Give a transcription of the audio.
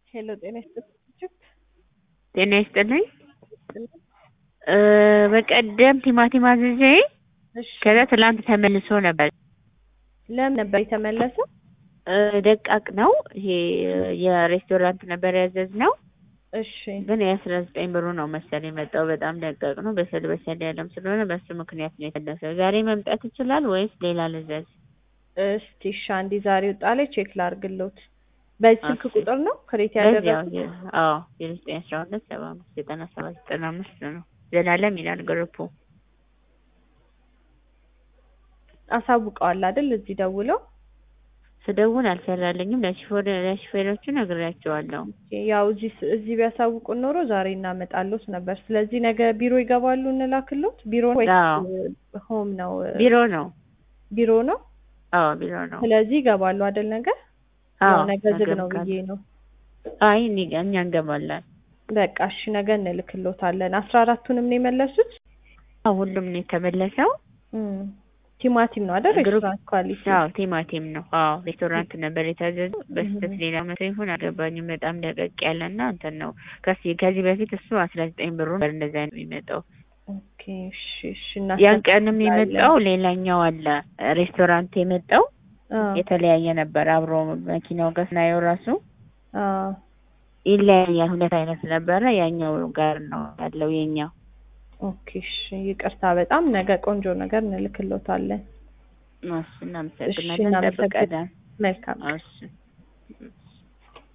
ሄሎ ጤና ይስጥልኝ። ጤና ይስጥልኝ። እ በቀደም ቲማቲም አዝዤ እሺ ከዛ ትላንት ተመልሶ ነበር። ለምን ነበር የተመለሰው? እ ደቃቅ ነው ይሄ የሬስቶራንት ነበር ያዘዝነው፣ እሺ ግን የአስራ ዘጠኝ ብሩ ነው መሰል የመጣው። በጣም ደቃቅ ነው። በሰል በሰል ያለም ስለሆነ በሱ ምክንያት ነው የተመለሰው። ዛሬ መምጣት ይችላል ወይስ ሌላ ልዘዝ? እስቲ እሺ አንዴ ዛሬ ወጣ ላይ ቼክ ላድርግሎት። በዚህ ስልክ እሺ። ቁጥር ነው ክሬት በዚያው ያደረጉት? የ- አዎ የዘጠኝ አስራ ሁለት ሰባ አምስት ዘጠና ሰባት ዘጠና አምስት ነው። ዘላለም ይላል ግሩፑ። አሳውቀዋል አይደል? እዚህ ደውለው ስደውል አልሰራልኝም። ለሹፌር ለሹፌሮቹ ነግሬያቸዋለሁ። ያው እዚህ ስ- እዚህ ቢያሳውቁን ኖሮ ዛሬ እናመጣሎት ነበር። ስለዚህ ነገ ቢሮ ይገባሉ እንላክሎት። ቢሮ ነው ወይስ አዎ። ሆም ነው? ቢሮ ነው። ቢሮ ነው። አዎ ቢሮ ነው። ስለዚህ ይገባሉ አይደል? ነገ አዎ ያው ነገ ዝግ ነው ነገም ብዬ ነው። አይ እኔ ጋ- እኛ እንገባለን። በቃ እሺ ነገ እንልክሎታለን። አስራ አራቱንም ነው የመለሱት? አዎ ሁሉም ነው የተመለሰው። እም፣ ቲማቲም ነው አይደል? ግሩፕ- ሬስቶራንት ኳሊቲ አዎ ቲማቲም ነው። አዎ ሬስቶራንት ነበር የታዘዘው። በስህተት ሌላ መቶ ይሁን አልገባኝም። በጣም ደቀቅ ያለና እንትን ነው። ከዚህ ከዚህ በፊት እሱ አስራ ዘጠኝ ብሩ ነበር እንደዛ ነው የሚመጣው። ኦኬ እሺ እሺ ያን ቀንም እናስተካክላለን። የመጣው ሌላኛው አለ ሬስቶራንት የመጣው አዎ የተለያየ ነበር። አብሮ መኪናው ጋር ስናየው ራሱ አዎ ይለያያል። ሁለት አይነት ነበረ። ያኛው ጋር ነው ያለው የኛው። ኦኬ እሺ ይቅርታ በጣም ነገ ቆንጆ ነገር እንልክሎታለን። እሺ እናመሰግናለን። እናመሰግናለን። እንጠብቃለን። መልካም እሺ